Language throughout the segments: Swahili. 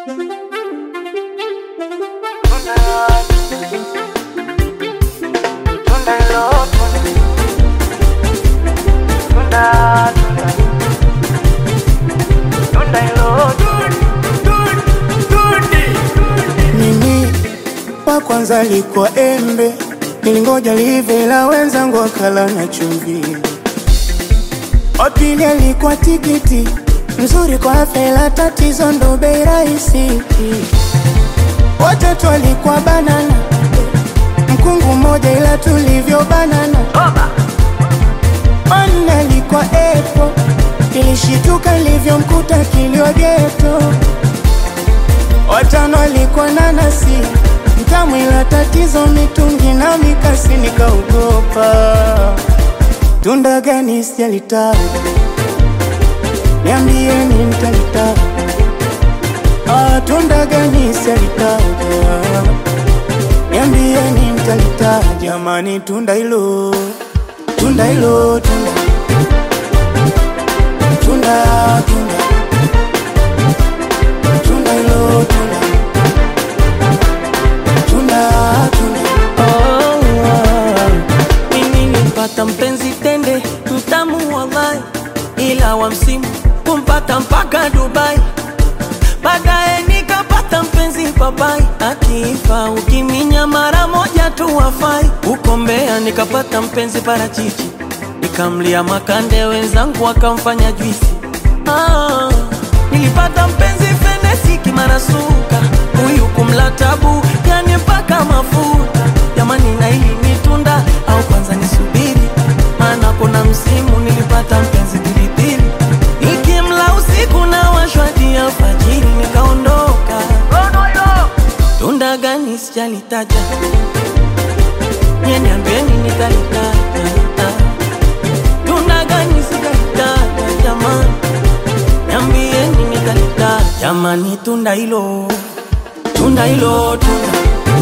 Mimi wa kwanza likuwa embe, nilingoja live la wenzangu wakala na chumvi. Wa pili alikuwa tikiti, mzuri kwa afya ila tatizo ndo bei rahisi. Watatu alikuwa banana, mkungu mmoja ila tulivyo banana. Wanne alikuwa epo, ilishituka ilivyomkuta kilio geto. Watano alikuwa nanasi, mtamu ila tatizo mitungi na mikasi, nikaogopa. Tunda gani sijalitaka, niambieni mtalitaka. Ah, tunda gani sijalitaka, niambieni mtalitaka. Jamani, tunda hilo, tunda hilo, tunda tunda tunda tunda hilo, tunda tunda tunda Mimi nilimpata mpenzi tende mtamu wallahi, ila wa msimu kumpata mpaka Dubai. Baadaye nikapata mpenzi papai, akifa ukiminya mara moja tu wafai. Huko Mbeya nikapata mpenzi parachichi, nikamlia makande, wenzangu wakamfanya juisi. Ah, nilipata mpenzi fenesi kimarasuka, huyu kumla tabu, yani mpaka mafuta. Jamani, na hili ni tunda au kwanza nisubiri? Maana kuna msimu nilipata mpenzi pilipili, nikimla usiku na washwadi alfajiri, nikaondoka. Tunda gani sijalitaja, nye niambieni nitalitaja. Tunda gani sijalitaja jamani, niambieni nitalitaja. Jamani, tunda hilo, tunda hilo, tunda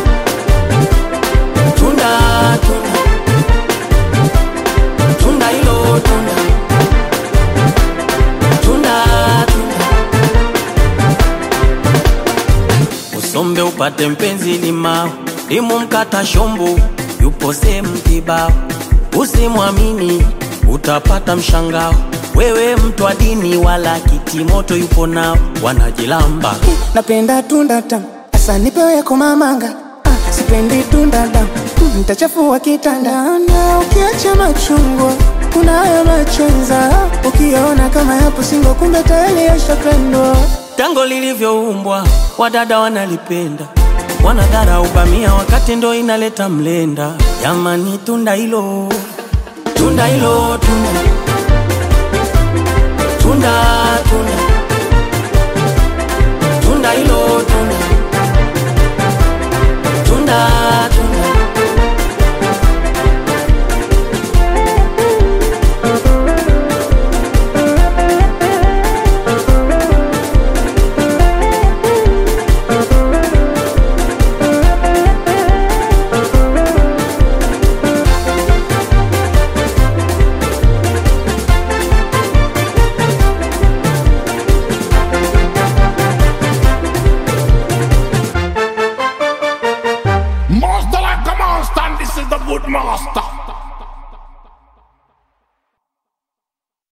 tunda tunda tunda hilo tunda tunda tunda usombe upate mpenzi limao limu mkata shombo yupo sehemu kibao usimwamini utapata mshangao wewe mtu wa dini wala kitimoto yupo nao wanajilamba napenda tunda tamu, asa nipewe komamanga. Ah, sipendi tunda damu, Mm, nitachafua kitanda. Na ukiacha machungwa kuna haya machenza, ukiona kama yapo singo, kumbe tayari yashapendwa. tango lilivyoumbwa wadada wanalipenda wanadhara ubamia wakati ndo inaleta mlenda jamani tunda hilo tunda hilo tunda tunda tunda